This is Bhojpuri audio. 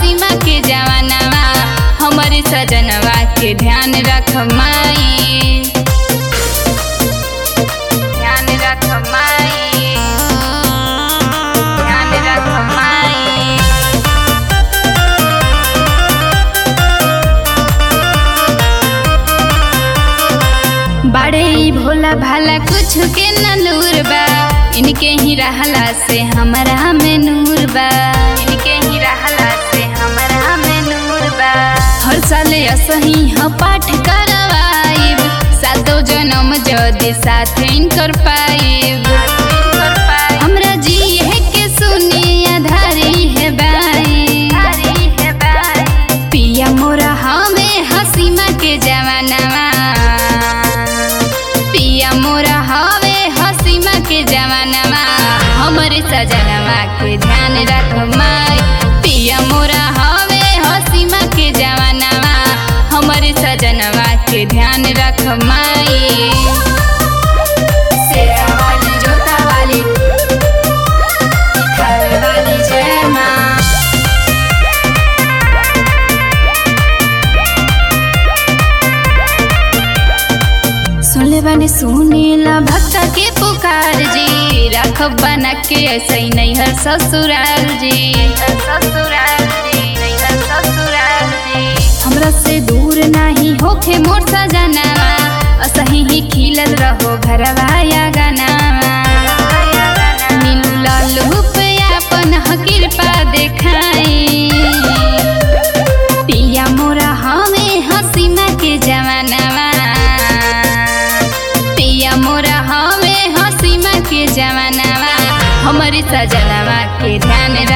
हसीमा के जवानवा हमरे सजनवा के ध्यान रख माई ध्यान रख माई ध्यान रख माई बड़े ही भोला भाला कुछ के न लूर बा इनके ही रहला से हमरा में नूर बा इनके ही रहला से हमरा में नूर बा हर साल असही ह पाठ करवाइब सातो जन्म जदि साथ इनकर पाइब हमरा जी है के सुनी आधारी है बाई पिया मोरा हमें हसीमा के जवानवा पिया मोरा हवे हसीमा के जवानवा हमरे सजनवा के ध्यान रख माई पिया मोरा हवे हसीमा के जवानवा हमरे सजनवा के ध्यान रख माई शेरा वाली जोता वाली खावे वाली जय माँ सुनले बानी सुनीला भक्त के पुकार जी रखब बना के ऐसे ही नहीं हर ससुराल जी ससुराल जी नहीं हर ससुराल जी हमरा से दूर नहीं होखे मोर सजनावा असही ही खिलल रहो घरवा या गनावा नीलू लालू पे अपन ह कृपा देखाई पिया मोरा हमें हसीमा के जवानवा पिया मोरा हमें हसीमा के जवानवा हमारी सजनवा के ध्यान